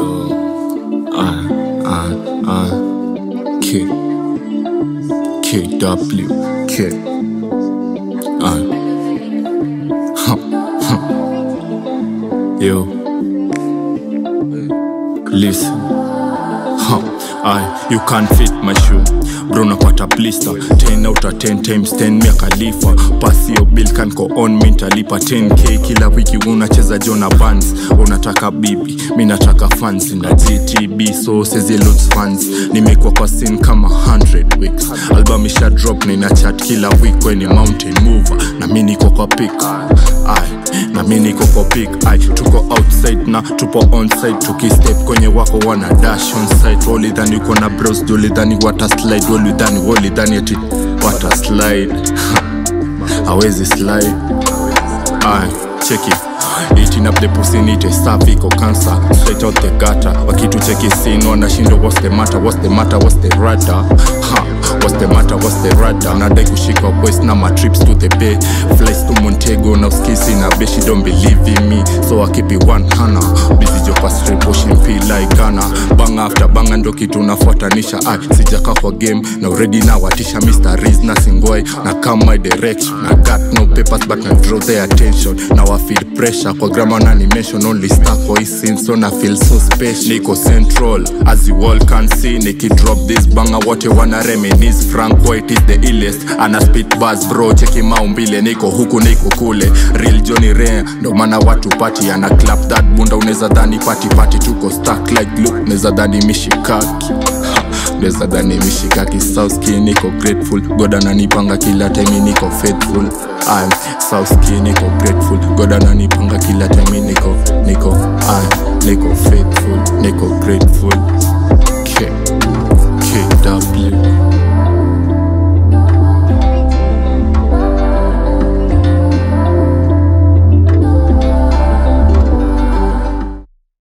Yo, I, I, I, K, KW, K, I, huh, huh. Yo, listen, huh, I, you can't fit my shoe. Bro napata blister 10 out of 10 times 10 mia khalifa pasi yo bill kan ko on mi ntalipa 10k kila wiki unacheza jona bands unataka bibi mi nataka fans na gtb so sezi lots fans nimekuwa kwa sin kama 100 weeks album isha drop na ina chat kila week kwenye mountain mover na mi niko kwa pick Aye, na mi niko kwa pick Aye, tuko outside na tupo onside tukistep kwenye wako wana dash on site walidhani uko na bros dolidhani wata slide walidhani walidhani ati wata slide hawezi slide Aye, check it Eating up the pussy nite cervical cancer straight out the gutter wakitu cheki sin wanashindwa what's the matter what's the matter what's the rata ha what's the matter what's the rata nadai kushika boys na my trips to the bay flights to Montego na uskisi na be she don't believe in me so I keep it one hana busy jo kwa strip pushing feel like Ghana banga after banga ndo kitu nafuatanisha ai sijaka kwa game na already na watisha Mr. Riz na Singoi na come my direction I got no papers but na draw their attention now I feel pressure kwa grammar na animation only stuck for his scene so na feel so special niko central as you all can see niki drop this banga wote wana reminisce Frank White is the illest ana spit bars bro cheki maumbile niko huku niko kule real Johnny Ray ndo maana watu party ana clap that bunda unaweza dhani party party tuko stuck like look unaweza dhani mishikaki Unaweza dhani mishikaki sauski niko grateful god ananipanga kila time niko faithful I'm sauski niko grateful god ananipanga kila time niko niko I'm niko faithful niko grateful